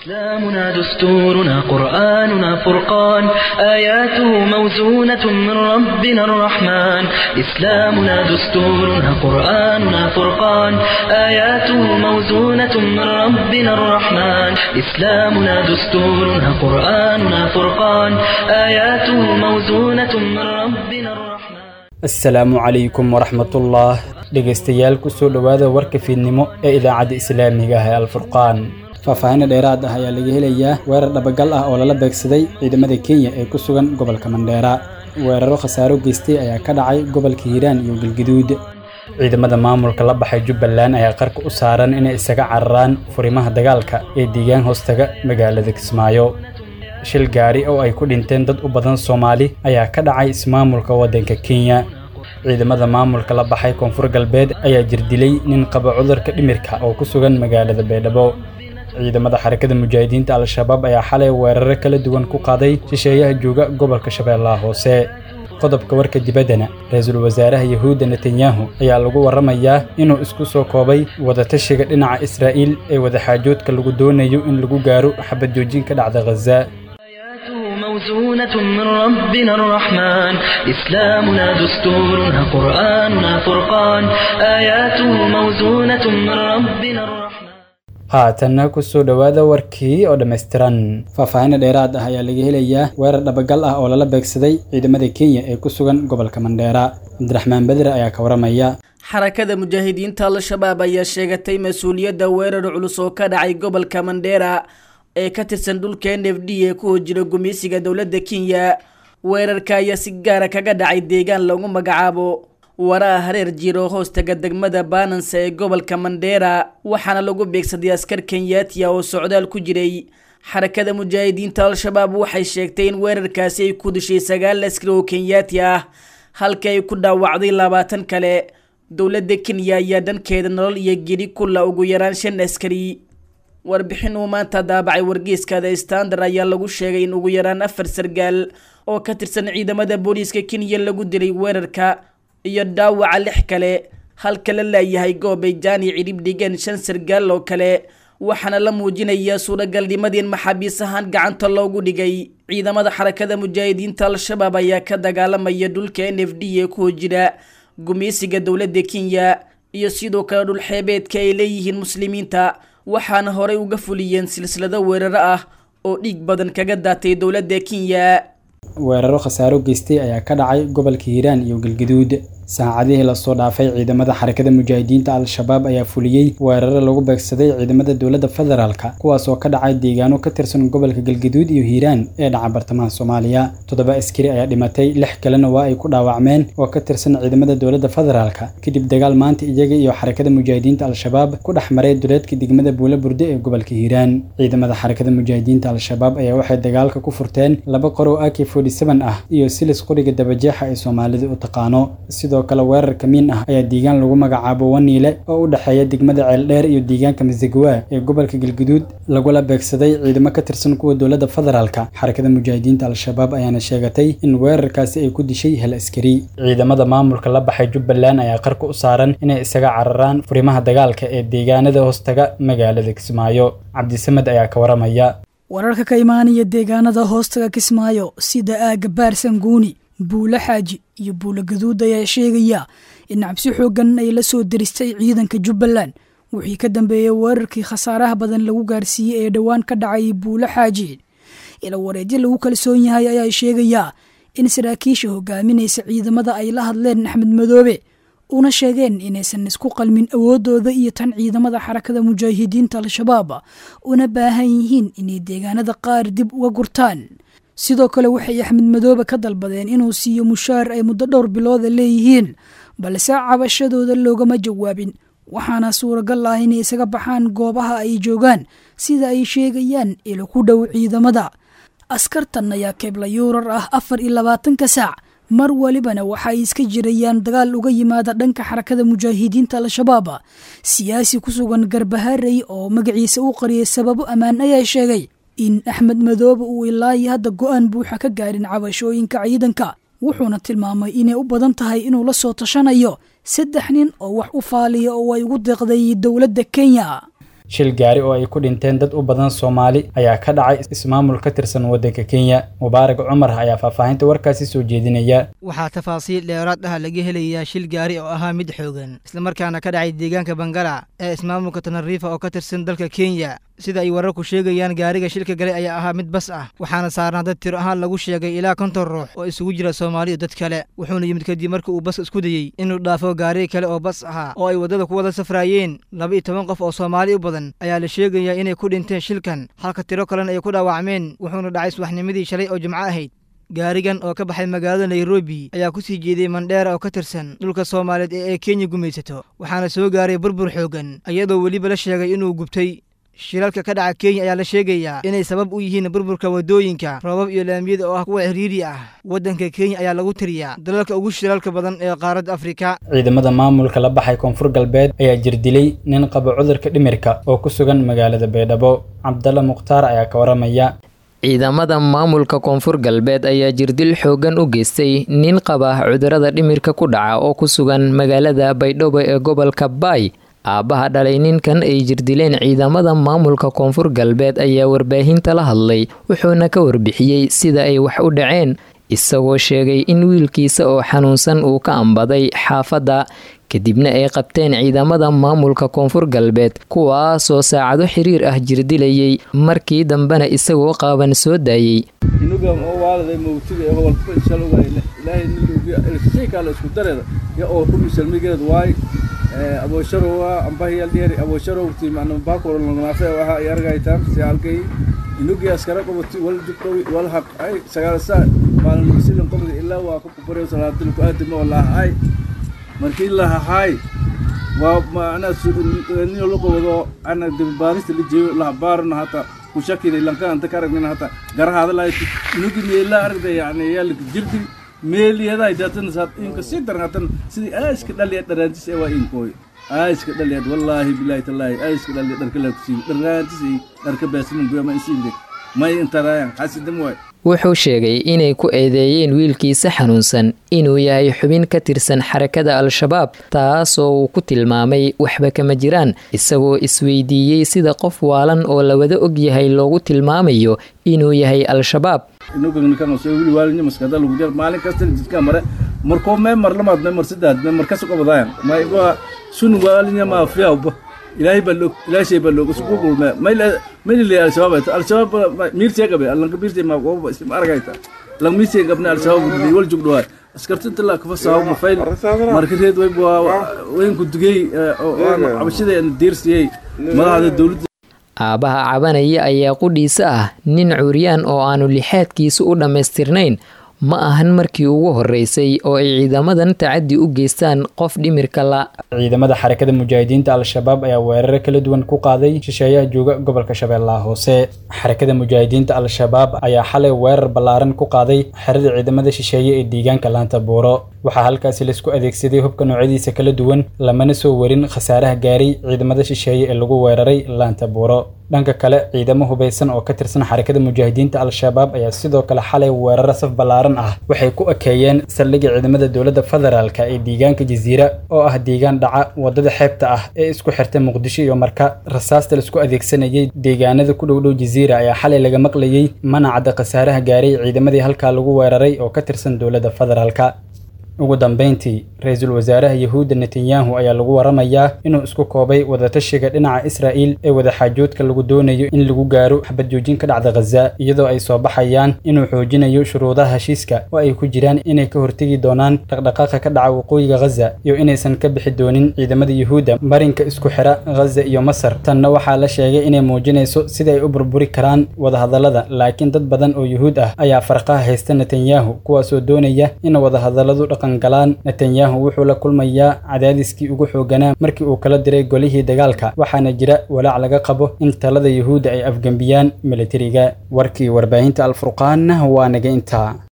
إسلامنا دستورنا قرآننا فرقان آياته موزونة من ربنا الرحمن إسلامنا دستورنا قرآننا فرقان آياته موزونة من ربنا الرحمن إسلامنا دستورنا قرآننا فرقان آياته موزونة من ربنا الرحمن asalaamu calaykum waraxmatullah dhegaystayaal kusoo dhowaada warka fiidnimo ee idaacadda islaamiga ah ee alfurqaan faahfaahinna dheeraad ah ayaa laga helayaa weerar dhabagal ah oo lala beegsaday ciidamada kenya ee ku sugan gobolka mandheera weeraro khasaaro geystay ayaa ka dhacay gobolka hiiraan iyo galgaduud ciidamada maamulka la baxay jubbaland ayaa qarka u saaran inay isaga cararaan furimaha dagaalka ee deegaan hoostaga magaalada kismaayo shil gaari oo ay ku dhinteen dad u badan soomaali ayaa ka dhacay ismaamulka waddanka kenya ciidamada maamulka la baxay koonfur galbeed ayaa jirdilay nin qaba cudurka dhimirka oo ku sugan magaalada baydhabo ciidamada xarakada mujaahidiinta al-shabaab ayaa xalay weeraro kala duwan ku qaaday shisheeyaha jooga gobolka shabeellaha hoose qodobka warka dibaddana ra-iisul wasaaraha yahuudda netanyahu ayaa lagu warramayaa inuu isku soo koobay wadatashiga dhinaca israa'iil ee wadaxaajoodka lagu doonayo in lagu gaaro xabad joojin ka dhacda khaza آياته موزونة من ربنا الرحمن إسلامنا دستورنا قرآننا فرقان آياته موزونة من ربنا الرحمن haatanna kusoo dhowaada warkii oo dhammaystiran faahfaahinna dheeraad ah ayaa laga helayaa weerar dhabagal ah oo lala beegsaday ciidamada kenya ee ku sugan gobolka mandheera cabdiraxmaan bedre ayaa ka waramaya xarakada mujaahidiinta al-shabaab ayaa sheegatay mas-uuliyadda weerar culus oo ka dhacay gobolka mandheera ee ka tirsan dhulka n f d ee ku hojira gumeysiga dowladda kenya weerarka ayaa si gaara kaga dhacay deegaan lagu magacaabo waraa hareer jiiro hoostaga degmada baananse ee gobolka mandheera waxaana lagu beegsaday askar kenyaatiya oo socdaal ku jiray xarakada mujaahidiinta al-shabaab waxay sheegtay in weerarkaasi ay ku dishay sagaal askari oo kenyaati ah halka ay ku dhaawacday labaatan kale dowladda kenya ayaa dhankeeda nolol iyo geri kula ugu yaraan shan askari warbixin uu maanta daabacay wargeyska the standard ayaa lagu sheegay in ugu yaraan afar sargaal oo ka tirsan ciidamada booliiska kenya lagu dilay weerarka iyo dhaawaca lix kale halka la laayahay goobay jaani cidhib dhigeen shan sargaal oo kale waxaana la muujinayaa suuragalnimadii in maxaabiis ahaan gacanta loogu dhigay ciidamada xarakada mujaahidiinta al-shabaab ayaa ka dagaalamaya dhulka n f d ee ku hojira gumeysiga dowladda kenya iyo sidoo kale dhulxeebeedka ay leeyihiin muslimiinta waxaana horey uga fuliyeen silsilado weeraro ah oo dhiig badan kaga daatay dowladda kenya weeraro khasaaro geystay ayaa ka dhacay gobolka hiiraan iyo galgaduud saacadihii lasoo dhaafay ciidamada xarakada mujaahidiinta al-shabaab ayaa fuliyey weeraro lagu beegsaday ciidamada dowladda federaalka kuwaas oo ka dhacay deegaano ka tirsan gobolka galgaduud iyo hiiraan ee dhaca bartamaha soomaaliya toddoba askari ayaa dhimatay lix kalena waa ay ku dhaawacmeen oo ka tirsan ciidamada dowladda federaalka kadib dagaal maanta iyaga iyo xarakada mujaahidiinta al-shabaab ku dhex maray duleedka degmada buula burde ee gobolka hiiraan ciidamada xarakada mujaahidiinta al-shabaab ayaa waxay dagaalka ku furteen laba qorow ak ah iyo silis qoriga dabajeexa ay soomaalida u taqaano sidoo kale weerar kamiin ah ayaa deegaan lagu magacaabo waniile oo u dhexeeya degmada ceeldheer iyo deegaanka masagawaa ee gobolka galguduud lagula beegsaday ciidamo ka tirsan kuwa dowladda federaalka xarakada mujaahidiinta al-shabaab ayaana sheegatay in weerarkaasi ay ku dishay hal askari ciidamada maamulka la baxay jubbaland ayaa qarka u saaran inay isaga cararaan furimaha dagaalka ee deegaanada hoostaga magaalada kismaayo cabdisamed ayaa ka waramaya wararka ka imaanaya deegaanada hoostaga kismaayo sida aaga baarsanguuni buulo xaaji iyo buulo gaduud ayaa sheegaya in cabsi xooggan ay la soo deristay ciidanka jubbaland wixii ka dambeeyey weerarkii khasaaraha badan lagu gaarsiiyey ee dhowaan ka dhacay buulo xaaji ila wareedyo lagu kalsoon yahay ayaa sheegayaa in saraakiisha hogaaminaysa ciidamada ay la hadleen axmed madoobe una sheegeen inaysan isku qalmin awoodooda iyo tan ciidamada xarakada mujaahidiinta al-shabaab una baahan yihiin inay deegaanada qaar dib uga gurtaan sidoo kale waxay axmed madoobe ka dalbadeen inuu siiyo mushaar ay muddo dhowr bilooda leeyihiin balse cabashadooda loogama jawaabin waxaana suuragal ah inay isaga baxaan goobaha ay joogaan sida ay sheegayaan ilo ku dhow ciidamada askartan ayaa keebla yuurar ah afar iyo labaatanka saac mar walibana waxaay iska jirayaan dagaal uga yimaada dhanka xarakada mujaahidiinta al-shabaab siyaasi ku sugan garbaharey oo magaciisa u qariyay sababo ammaan ayaa sheegay in axmed madoobe uu ilaayi hadda go-aan buuxa ka gaarin cabashooyinka ciidanka wuxuuna tilmaamay inay u badan tahay inuu la soo tashanayo saddex nin oo wax u faaliya oo ay ugu deeqday dowladda kenya shil gaari oo ay ku dhinteen dad u badan soomaali ayaa ka dhacay ismaamul ka tirsan waddanka kenya mubaarak cumar ayaa faahfaahinta warkaasi soo jeedinaya waxaa tafaasiil dheeraad ah laga helayaa shil gaari oo ahaa mid xoogan islamarkaana ka dhacay deegaanka bangala ee ismaamulka tanariifa oo ka tirsan dalka kenya sida ay wararku sheegayaan gaariga shilka galay ayaa ahaa mid bas ah waxaana saarnaa dad tiro ahaan lagu sheegay ilaa konton ruux oo isugu jira soomaali iyo dad kale wuxuuna yimid kadib markii uu bas isku dayey inuu dhaafo gaari kale oo bas ahaa oo ay waddada ku wada safraayeen laba iyo toban qof oo soomaali u badan ayaa la sheegayaa inay ku dhinteen shilkan halka tiro kalena ay ku dhaawacmeen wuxuuna dhacay subaxnimadii shalay oo jimco ahayd gaarigan oo ka baxay magaalada nairobi ayaa ku sii jeeday mandheera oo ka tirsan dhulka soomaaliyeed ee ay kenya gumaysato waxaana soo gaaray burbur xoogan iyadoo weliba la sheegay inuu gubtay shilalka ka dhaca kenya ayaa la sheegayaa inay sabab u yihiin burburka waddooyinka roobab iyo laamiyada oo ah kuwa xiriiri ah waddanka kenya ayaa lagu tiriyaa dalalka ugu shilalka badan ee qaaradda afrika ciidamada maamulka la baxay koonfur galbeed ayaa jirdilay nin qaba cudurka dhimirka oo ku sugan magaalada baydhabo cabdalla mukhtaar ayaa ka waramaya ciidamada maamulka koonfur galbeed ayaa jirdil xoogan u geystay nin qaba cudurada dhimirka ku dhaca oo ku sugan magaalada baydhabo ee gobolka baay aabbaha dhalay ninkan ay jirdileen ciidamada maamulka koonfur galbeed ayaa warbaahinta la hadlay wuxuuna ka warbixiyey sida ay wax u dhaceen isagoo sheegay in wiilkiisa oo xanuunsan uu ka ambaday xaafadda kadibna ay qabteen ciidamada maamulka koonfur galbeed kuwaasoo saacado xiriir ah jirdilayay markii dambena isagoo qaaban soo daayey aboosharowa ambahiyaldheeri aboosharowti macna baakoro langnaafe waxa ay argaytaan si halkay inugi askara qabati wal jubdhowi wal haq ay sagaalasa maalin silin qabdi ilaa waa ku kubarew salaadil ku aadima wallaah ay markii la hahay waa macna niyo la qabado ana dibbaarista la jeeyo la baarna hata ku shakina lanka anta ka aragnina hata garahaada lahayd inugi meela aragda yani yaa la jirdi meeliyadaay daatan saad inka si daran hatan sidii aaska dhaliya dharaantis ee waa inkooy aaska dhaliyaad wallaahi bilaahi tallaahi aaska dhaliya dharka laa kusiin dharaantis ay dharka baasimin goyama isiinde may intaraayan xasidam waay wuxuu sheegay inay ku eedeeyeen wiilkiisa xanuunsan inuu yahay xubin ka tirsan xarakada al-shabaab taasoo uu ku tilmaamay waxba kama jiraan isagoo isweydiiyey sida qof waalan oo la wada og yahay loogu tilmaamayo inuu yahay al-shabaab maalin kasta jidka mare markoo mee mar lamaad mee mar saddex mee mar kasu qabadaayan mayba sun waalinya maafiyawba ilaahay baa loog ilaahay shay baa loog isku gulme mayla mayla al-shabaab al-shabaab miirtee gabe allanka miirtee ma gooba isma aragayta lang miirtee gabna al-shabaab wal jugdhowa askartinta la kafa saawo ma fayl marka reed way weynku dugay cabashada diirsiyey madaxda dowladda aabbaha cabanaya ayaa qudhiisa ah nin curyaan oo aanu lixaadkiisu u dhammaystirnayn ma ahan markii ugu horeysay oo ay ciidamadan tacaddi u geystaan qof dhimirka la ciidamada xarakada mujaahidiinta al-shabaab ayaa weeraro kala duwan ku qaaday shisheeyaha jooga gobolka shabeellaha hoose xarakada mujaahidiinta al-shabaab ayaa xalay weerar ballaaran ku qaaday xerada ciidamada shisheeye ee deegaanka laanta buuro waxaa halkaasi laisku adeegsaday hubka noocyadiisa kala duwan lamana soo warin khasaaraha gaaray ciidamada shisheeye ee lagu weeraray laanta buuro dhanka kale ciidamo hubaysan oo ka tirsan xarakada mujaahidiinta al-shabaab ayaa sidoo kale xalay weeraro saf ballaaran ah waxay ku ekeeyeen saldhigga ciidamada dowladda federaalka ee deegaanka jasiira oo ah deegaan dhaca wadada xeebta ah ee isku xirta muqdisho iyo marka rasaasta laisku adeegsanayay deegaanada ku dhowdhow jasiira ayaa xalay laga maqlayey manacadda khasaaraha gaaray ciidamadii halkaa lagu weeraray oo ka tirsan dowladda federaalka ugu dambeyntii ra-iisul wasaaraha yahuudda netanyahu ayaa lagu waramayaa inuu isku koobay wadatashiga dhinaca israa'il ee wadaxaajoodka lagu doonayo in lagu gaaro xabad joojin ka dhacda khaza iyadoo ay soo baxayaan inuu xoojinayo shuruudaha heshiiska oo ay ku jiraan inay ka hortegi doonaan dhaqdhaqaaqa ka dhaca waqooyiga khaza iyo inaysan ka bixi doonin ciidamada yuhuudda marinka isku xira khaza iyo masar tanna waxaa la sheegay inay muujinayso sida ay u burburi karaan wadahadallada laakiin dad badan oo yuhuud ah ayaa farqaha haysta netanyahu kuwaasoo doonaya in wadahadalladu galaan netanyahu wuxuu la kulmayaa cadaadiskii ugu xooganaa markii uu kala diray golihii dagaalka waxaana jira walaac laga qabo in talada yuhuudda ay afgembiyaan militariga warkii warbaahinta alfurqaanna waa naga intaa